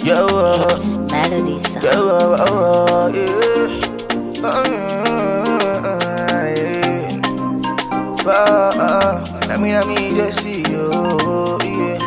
Yo, uh, It's melody sound. yo, uh, uh, yeah. Uh, yeah. But, uh, let me, let me just see you, yeah.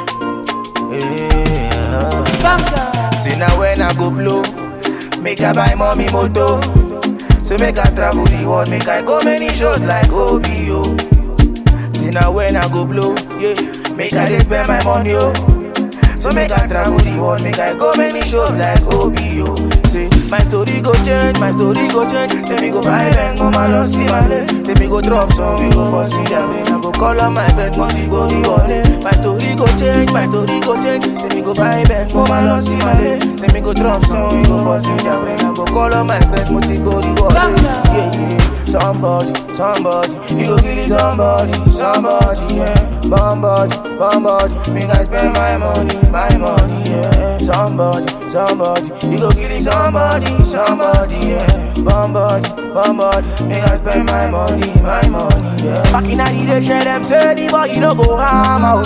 Yeah. See now when I go blow, make I buy mommy moto. So make I travel the world, make I go many shows like OBO. See now when I go blow, yeah, make I dey spend my money, oh. So make I travel the world, make I go many shows like OBO. Say my story go change, my story go change. Let me go buy Benz, mama don't see my leg. Let me go drop some, we go bust in their brain. I go call on my friend, money body wallet. My story go change, my story go change. Let me go buy Benz, mama don't see my leg. Let me go drop some, we go bust in their brain. I go call on my friend, money body wallet. Yeah, yeah. Somebody, somebody, you go kill it, somebody, somebody, yeah. Somebody, somebody, make I spend my money, my money, yeah. Somebody, somebody, you go kill it, somebody, somebody, yeah. Somebody, somebody, make I spend my money, my money, yeah. Back in the day, share them say the boy you no go harm out.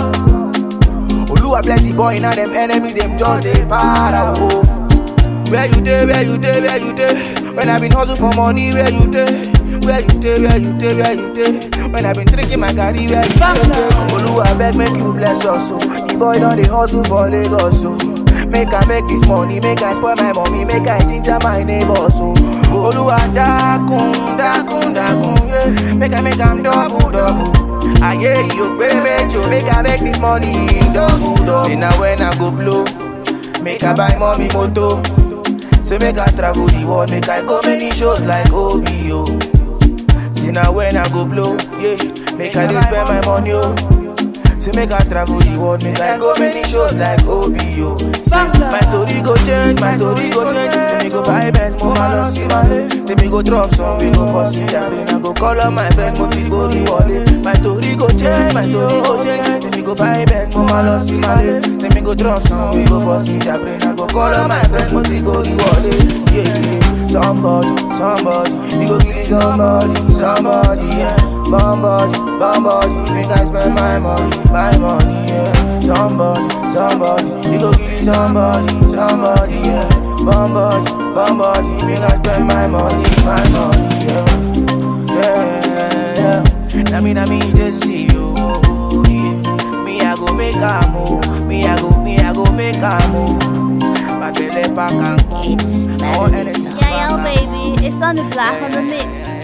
Oluwa plenty boy now them enemies them just dey para oh. Where you dey, where you dey, where you dey? When I been hustle for money, where you dey? Where you dey, where you dey, where you dey? When I been drinking my garri, where you dey? Oluwa beg make you bless us so. The boy don dey hustle for Lagos so. Make I make this money, make I spoil my mommy, make I ginger my neighbors so. Oluwa dákun, dákun, dákun, yeah. Make I make am double, double. Ayé yìí ò pé méjì o, make I make this money in double, double. See na when I go blow, make I buy mommy moto. So make I travel the world, make I go many shows like OBO. See now when I go blow, yeah, make I dey spend my money, oh. So make I travel the world, make I go many shows like OBO. See, my story go change, my story go change. Let me go buy Benz, mama don't see my leg. Let me go drop some, we go bust it down. I go call on my friend, Moti Bori Wale. My story go change, my story go change. Let me go buy Benz, mama don't see my leg. Let me go drop some, we go bust it down. I go call on my friend, Moti Bori Wale. Yeah, yeah. Somebody, somebody, you go kill it, somebody, somebody, yeah. Somebody, somebody, make I spend my money, my money, yeah. Somebody, somebody, you go kill it, somebody, somebody, yeah. Somebody, somebody, make I spend my money, my money, yeah. Yeah, yeah. Now me, now me, just see you, yeah. Me, I go make a move, me, I go, me, I go make a move. But they let back and go. It's All melody enemies sound. back Yeah, yo, and baby, it's on the block on the mix.